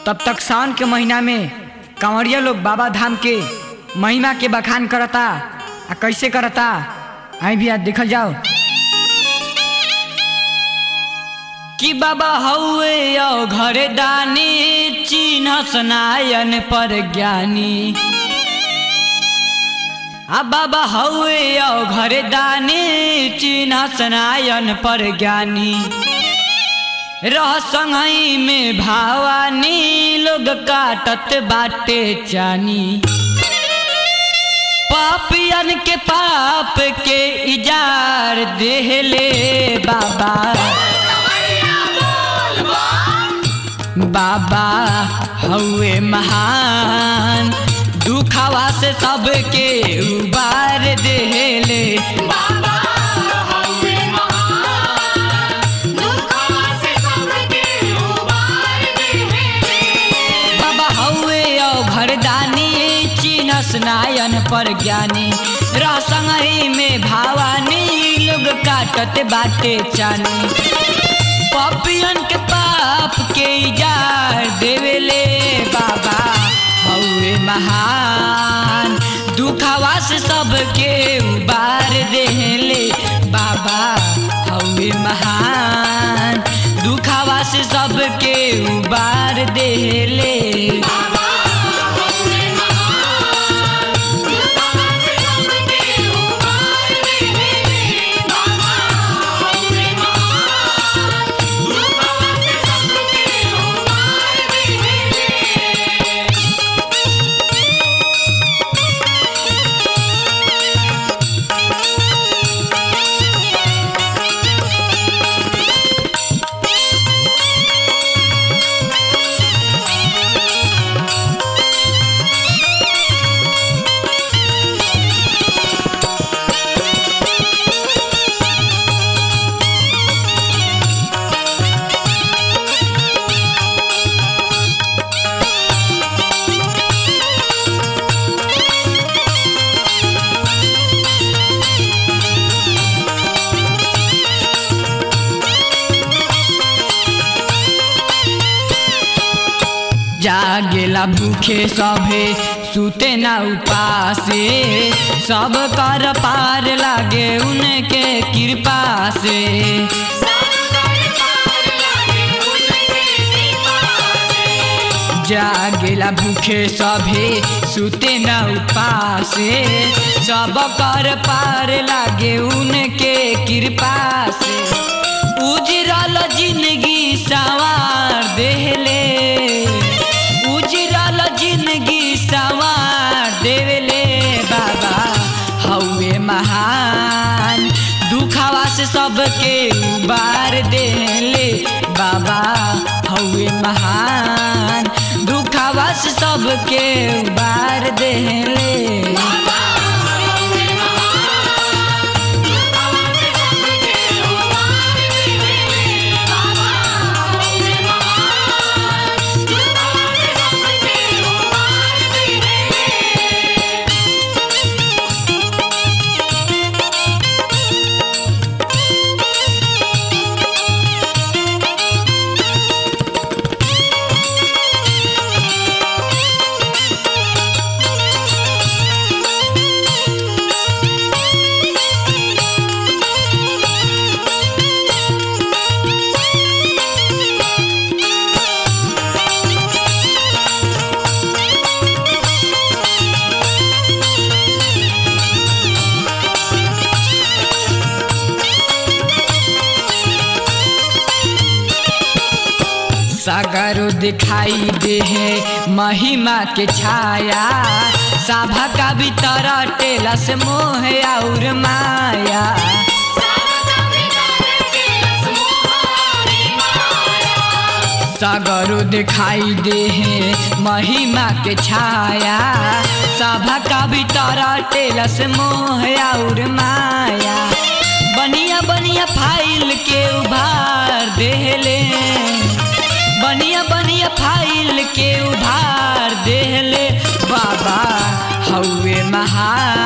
तब तक सावन के महीना में कांवरिया लोग बाबा धाम के महिमा के बखान करता आ कैसे करता आई भी आज देखल जाओ कि बाबा हौवे औ घरे दानी चिन्ह सनायन पर ज्ञानी आ बाबा हौवे औ घरे दानी चिन्ह सनायन पर ज्ञानी रह संगई में भावानी लोग काटत बाटे चानी पापियन के पाप के इजार देहले बाबा बाबा हौवे महान दुखावा से सबके उबार देहले बाबा हवे महान दुखवा से सबके उबार देवे बाबा हौवे औ घरदानी चिन्ह स्नायन पर ज्ञानी रह संगही में भावानी लोग काटत बाटे चानी पपियन के पाप के इजार देवेले बाबा हौवे महान दुखावा से सबके उबार देले बाबा हौवे महान दुखावा से सबके उबार देले बाबा हवे महान दुखवा से सबके उबार देवे बाबा हवे महान दुखवा से सबके उबार देवे जागेला भूखे सभे सुते ना उपासे सब कर पार लागे उनके कृपा से सब कर पार लागे उनके कृपा से जागेला भूखे सभे सुते ना उपासे सब कर पार लागे उनके कृपा से उजरल जिंदगी सवार देहले उजरल जिंदगी सवार देवले बाबा हौवे महान दुखावा से सबके उबार देले बाबा हौवे महान दुखावा से सबके उबार देले बाबा हवे महान दुखवा से सबके उबार देवे बाबा हवे महान दुखवा से सबके उबार देवे सागरो दिखाई दे है महिमा के छाया सभा का भीतर टेला से मोह और माया सावका बिगर के लसमोहरी माया सागरो दिखाई दे है महिमा के छाया सभा का भीतर टेला से मोह और माया बनिया बनिया फाइल के उभार देले बनिया बनिया फाइल के उधार देले बाबा हौवे महान